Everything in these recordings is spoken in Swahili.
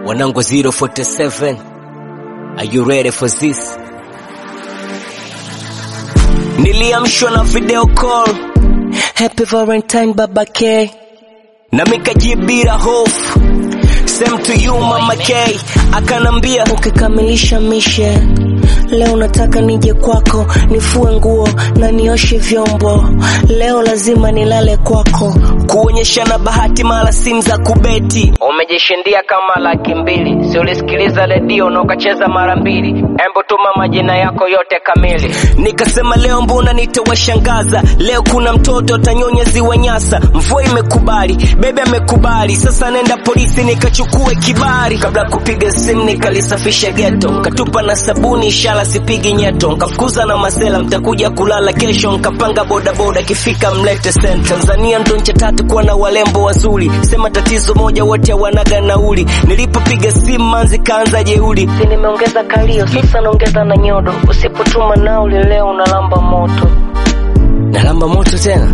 Wanangu 047 Are you ready for this? Niliamshwa na video call Happy Valentine Baba K na mikajibira hofu Same to you Mama K akanambia ukikamilisha mishe leo nataka nije kwako nifue nguo na nioshe vyombo leo lazima nilale kwako kuonyeshana bahati mara simu za kubeti umejishindia kama laki mbili si ulisikiliza redio na ukacheza mara mbili embo tuma majina yako yote kamili nikasema leo mbona nitawashangaza leo kuna mtoto atanyonya ziwa nyasa mvua imekubali bebe amekubali sasa nenda polisi nikachukue kibari kabla kupiga simu nikalisafisha geto nkatupa na sabuni ishara sipigi nyeto nkafukuza na masela mtakuja kulala kesho nkapanga bodaboda kifika mlete sent tanzania ndo ncha tatu kuwa na walembo wazuri sema tatizo moja wote wanaga nauli nilipopiga simu manzi kaanza jeuli si nimeongeza kalio sasa naongeza na nyodo usipotuma nauli leo unalamba moto nalamba moto tena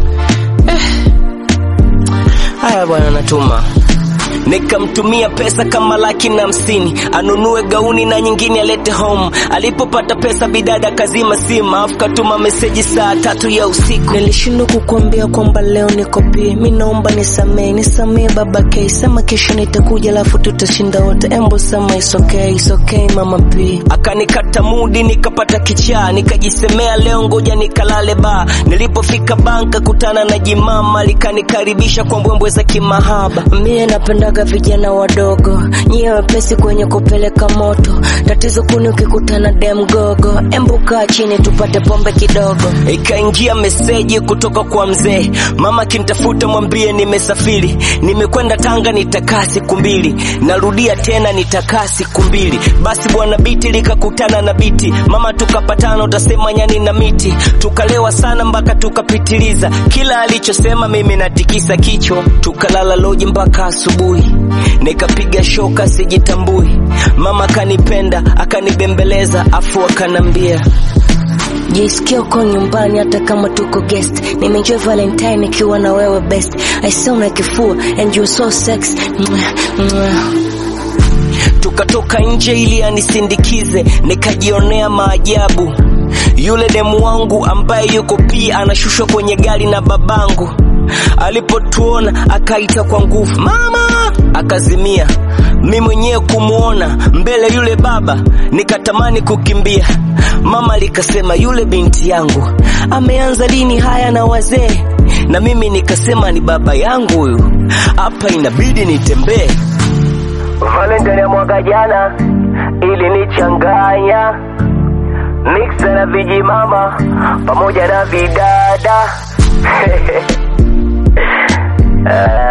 haya bwana natuma nikamtumia pesa kama laki na hamsini anunue gauni na nyingine alete home alipopata pesa bidada kazima simu afu katuma meseji saa tatu ya usiku nilishindwa kukuambia kwamba leo niko pia mi naomba nisamee nisamee baba k sema kesho nitakuja alafu tutashinda wote embo sema is okay, is okay mama p akanikata mudi nikapata kichaa nikajisemea leo ngoja nikalale ba nilipofika banka kutana na jimama likanikaribisha kwa mbwembwe za kimahaba mie napendaga vijana wadogo nyie wepesi kwenye kupeleka moto tatizo kuni ukikutana demgogo embu kaa chini tupate pombe kidogo ikaingia meseji kutoka kwa mzee mama kintafuta mwambie nimesafiri nimekwenda tanga nitakaa siku mbili narudia tena nitakaa siku mbili basi bwana biti likakutana na biti mama tukapatana utasema nyani na miti tukalewa sana mpaka tukapitiliza kila alichosema mimi natikisa kichwa tukalala loji mpaka asubuhi nikapiga shoka sijitambui mama akanipenda akanibembeleza afu akanambia jisikia uko nyumbani hata kama tuko guest nimeenjoy valentine nikiwa na wewe best i saw na kifua and you so sex Mwah, mwah. tukatoka nje ili anisindikize nikajionea maajabu yule demu wangu ambaye yuko pia anashushwa kwenye gari na babangu alipotuona akaita kwa nguvu mama akazimia mi mwenyewe kumwona mbele yule baba nikatamani kukimbia mama likasema yule binti yangu ameanza lini haya na wazee na mimi nikasema ni baba yangu huyu hapa inabidi nitembee valentine ya mwaka jana ilinichanganya miksa na vijimama pamoja na vidada Ah.